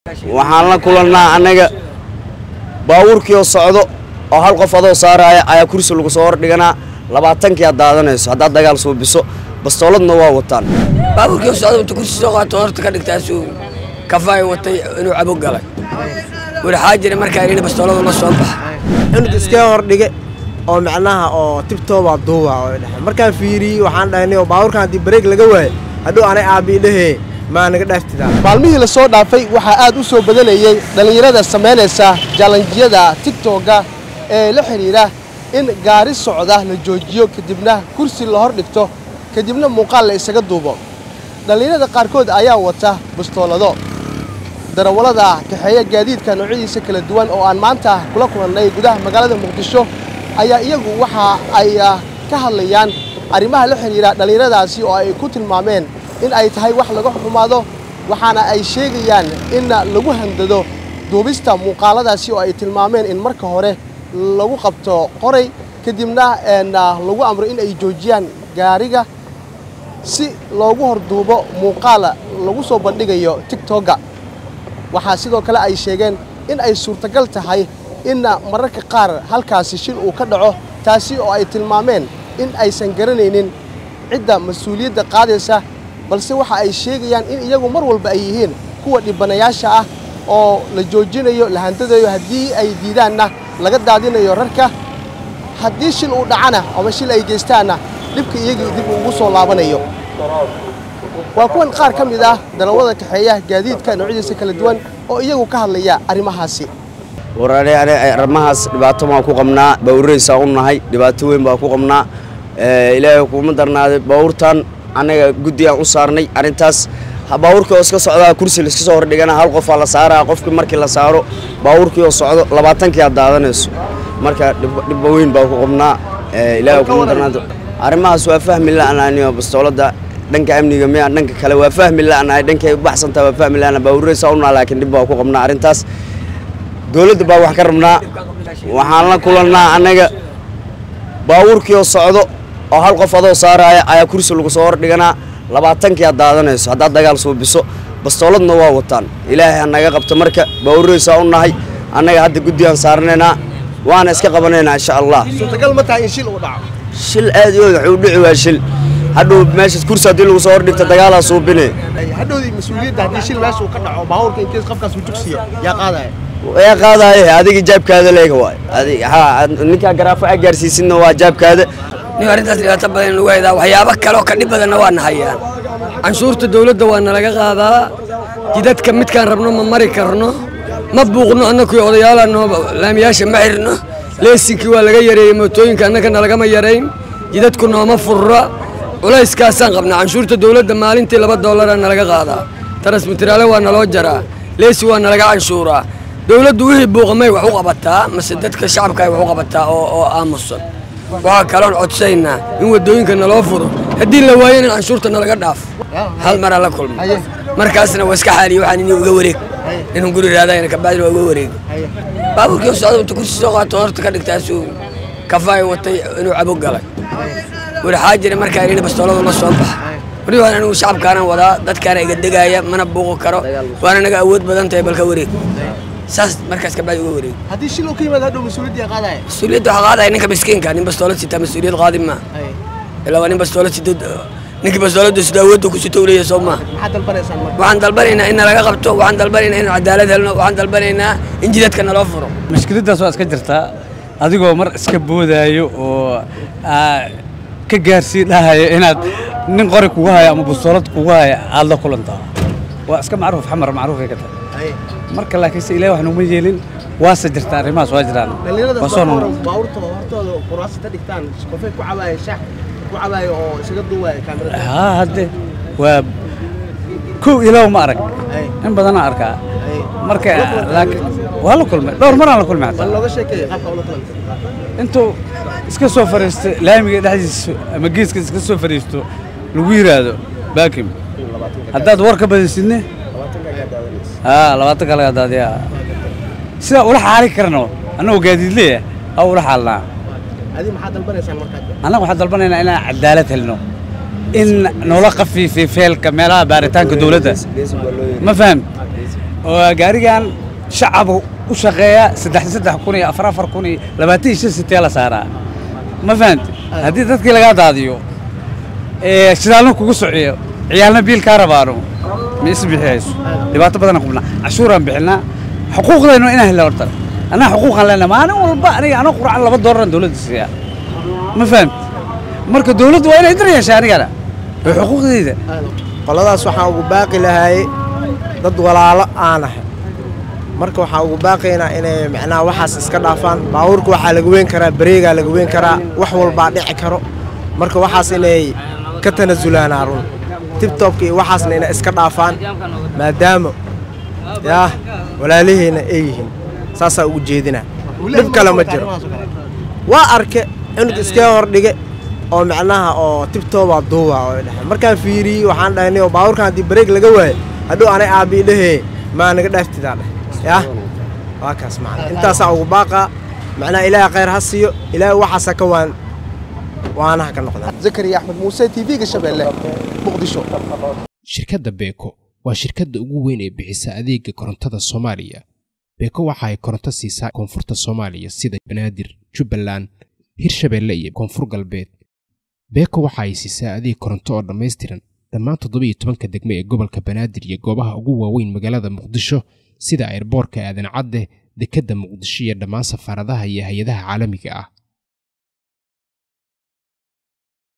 waxaan la kulannaa annaga baabuurkii oo socdo oo hal qof adoo saaraya ayaa kursi lagu soo hordhiganaa labaatankii aad daadanayso haddaad dagaal suubiso bastooladna waa wataan baabuurkii socda inta kursi soo qaato horta ka dhigtaasuu kafaay watay inuu cabo galay waxaa jira markaa inina bastooladu la soo baxa inuu iskee hordhige oo macnaha oo tibtooba duuba oo dhahay markaan fiiriyey waxaan dhahnay oo baabuurkan haddii bareeg laga waayo hadhow anay aabii dhehee maa naga dhaaftidaa maalmihii la soo dhaafay waxaa aad u soo badanayey dhallinyarada samaynaysa jaalanjiyada tigtogga ee la xidhiidha in gaari socda la joojiyo kadibna kursi la hor dhigto kadibna muuqaal la isaga duubo dhallinyarada qaarkood ayaa wata bastoolado darawallada kaxeeya gaadiidka noocyadiisa kala duwan oo aan maanta kula kulannay gudaha magaalada muqdisho ayaa iyagu waxa ay ka hadlayaan arrimaha la xidhiidha dhallinyaradaasi oo ay ku tilmaameen in ay tahay wax laga xumaado waxaana ay sheegayaan in lagu handado duubista muuqaaladaasi oo ay tilmaameen in marka hore lagu qabto qoray kadibna lagu amro in ay joojiyaan gaariga si loogu horduubo muuqaala lagu soo bandhigayo tigtogga waxaa sidoo kale ay sheegeen in ay suurtagal tahay in mararka qaar halkaasi shil uu ka dhaco taasi oo ay tilmaameen in aysan garanaynin cidda mas-uuliyadda qaadaysa balse waxa ay sheegayaan in iyagu mar walba ay yihiin kuwa dhibanayaasha ah oo la joojinayo la handadayo haddii ay diidaanna laga daadinayo rarka haddii shil uu dhacana ama shil ay geystaanna dhibka iyagii dib ugu soo laabanayo waa kuwan qaar ka mid ah darawada kaxeeya gaadiidka noocyadiisa kala duwan oo iyagu ka hadlaya arrimahaasi warare ane arrimahaas dhibaato baan ku qabnaa bawraysaa u nahay dhibaato weyn baan ku qabnaa ilaahay kuma darnaaday baabuurtan annaga guddi aan u saarnay arrintaas baabuurkii oo iska socdaa kursi laiska soo hordhigana hal qofaa la saaraa qofkii markii la saaro baabuurkii oo socdo labaatankii aad daadanayso marka dhibba weyn baan ku qabnaa ilaahay kuma darnaado arrimahaas waa fahmi la'anaaniyo bastoolada dhanka amniga miya dhanka kale waa fahmi la'anahay dhankay u baxsantaha waa fahmi la'ana baabuuraysaa u naha laakiin dhib baan ku qabnaa arrintaas dowladda baa wax ka rabnaa waxaan la kulannaa annaga baabuurkii oo socdo oo hal qof adoo saaraya ayaa kursi lagu soo hordhiganaa labaatankii aad daadanayso haddaad dagaal suubiso bastooladna waa wataan ilaahay ha naga qabto marka baabuuraysaa u nahay annaga hadda guddigaan saaranaynaa waana iska qabanaynaa insha allah suurtagal ma tahay in shil uu dhaco shil aad iyo wuxuu dhici waa shil hadhow meesha kursi haddii lagu soo hordhigto dagaalaa suubine hadhowdii mas-uuliyadda haddii shil meesha uu ka dhaco baabuurka inkees qofkaas uu jugsiyo yaa qaadaya yaa qaadaaye adiga jaabkaada leega waay adig ha ninkaa garaafo aa gaarsiisinna waa jaabkaada nin arrintaas dhibaato badan lagu haydaa waxyaabo kaloo ka dhib badanna waa nahayaan canshuurta dawladda waa nalaga qaadaa jidadka midkaan rabno ma mari karno ma buuqno annakii odayaalaanoo laamiyaasha ma xirno leesinkii waa laga yareeyey mootooyinka annaka nalagama yarayn jidadku nooma furra culayskaasaan qabnaa canshuurta dawladda maalintii laba dollaraa nalaga qaadaa tarasmitiraale waa naloo jaraa leesi waa nalaga canshuuraa dawladdu wixii buuqamay wax u qabataa mase dadka shacabka ay wax u qabataa oo oo aamusan waxaa kaloon codsaynaa in waddooyinka naloo furo haddii la waayo in canshuurta nalaga dhaafo hal maraa la kulma markaasna waa iska xaaliye waxaan inii uga wareeg inuu guri raadayna kabacdina waa uga wareegi baabuurkii socda inta kursi soo qaato horta ka dhigtaasuu kafaay watay inuu cabo galay waxaa jira markaa inina bastooladu la soo baxa weli waan anigu shacabkaana wadaa dadkaana iga degaaya mana buuqi karo waana naga awood badan tahay balka wareeg saas markaas kabacdi uga wareeg haddii shil uu ka yimaado hadhow mas-uuliyadda yaa qaadaya mas-uuliyadda waxaa qaadaya ninka miskiinka nin bastoolad sitaa mas-uuliyad qaadi maa ilaa waa nin bastoolad sito ninkii bastoolada sito awoodda ku sito uleeyahay soo maa maxaad dalbanaysaan marka waxaan dalbanaynaa in nalaga qabto waxaan dalbanaynaa in cadaalad helno waxaan dalbanaynaa in jidadka naloo furo mushkiladdaas waa iska jirtaa adigoo mar iska boodaayo oo ka gaarsii dhahayo inaad nin qori kugu hayo ama bastoolad kugu hayo aad la kulantaa waa iska macruuf xamar macruufay ka tahay marka laakiinse ilahi wax nuguma yeelin waase jirtaa arrimahaas waa jiraan dhallinyarada waa soo noqon baabuurtooda hortooda kuraasita dhigtaan qofay ku cabaaya shax ku cabaaya oo isaga duubaya kaamirada haa hadde waa kow ilaw ma arag in badanaa arkaa marka laakiin waa la kulmay dhowr maraan la kulmay bal xataa looga sheekeeya qaabka ula kulantay intuu iska soo fariisto laamiga dhexdiisa ama geeska iska soo fariisto lagu yiraahdo baakim haddaad war ka badisidne haa labaatanka laga daadiya sidaa ula xaali karno annagoo gaadiidleya aa ula xaalnaa adi maxaad dalbanaysaan markaa annaga waxaan dalbanaynaa inaan cadaalad helno in noola khafiifiy feelka meelaha baaritaanka dowladda ma fahamt oo gaarigan shacaba u shaqeeya saddex saddex kun iyo afar afar kun iyo labaatan iyo shan sitee la saaraa ma fahamti haddii dadkii lagaa daadiyo ee shidaalna kugu sociyo ciyaalna biil kaa rabaano ma isbixiyayso dhibaato badanaan kubnaa cashuuraan bixinaa xuquuqdaynu inaan helna horta anaa xuquuqaan leenahay maalin walba aniga anoo qurcan laba doolaraan dowladda siiyaa ma fahamti marka dowladdu waa inay dar yeeshaa anigana oo xuquuqdayda qoladaas waxaan ugu baaqi lahaayey dad walaalo aan ahay marka waxaan ugu baaqaynaa inay macnaha waxaas iska dhaafaan baabuurka waxaa laga weyn karaa bareegaa laga weyn karaa wax walbaa dhici karo marka waxaas inay ka tanasulaan run tibtobka iyo waxaasna inay iska dhaafaan maadaama yaa walaalaheenna ay yihiin saasaa ugu jeedinaa dhib kale ma jiro waa arke cunug iska hordhige oo macnaha oo tibtobaa duuba oo dhexe markaan fiiriyey waxaan dhahnay oo baabuurkan haddii bareeg laga waayo hadhow anay aabbii dhehee maa naga dhaaftidaa dheh yaa waa kaas macna intaasaa ugu baaqaa macnaha ilaahay khayr ha siiyo ilaahay waxaasa ka waan waanaha ka noqdaa zakariya axmed muuse tv-ga shabeelle muqdisho shirkadda beeko waa shirkadda ugu weyn ee bixisa adeega korontada soomaaliya beeko waxa ay koronto siisaa koonfurta soomaaliya sida banaadir jubbaland hirshabeelle iyo koonfur galbeed beeko waxa ay siisaa adeeg koronto oo dhammaystiran dhammaan toddobiiyo tobanka degmo ee gobolka banaadir iyo goobaha ugu waaweyn magaalada muqdisho sida airboorka aadan cadde dekedda muqdisho iyo dhammaan safaaradaha iyo hay-adaha caalamiga ah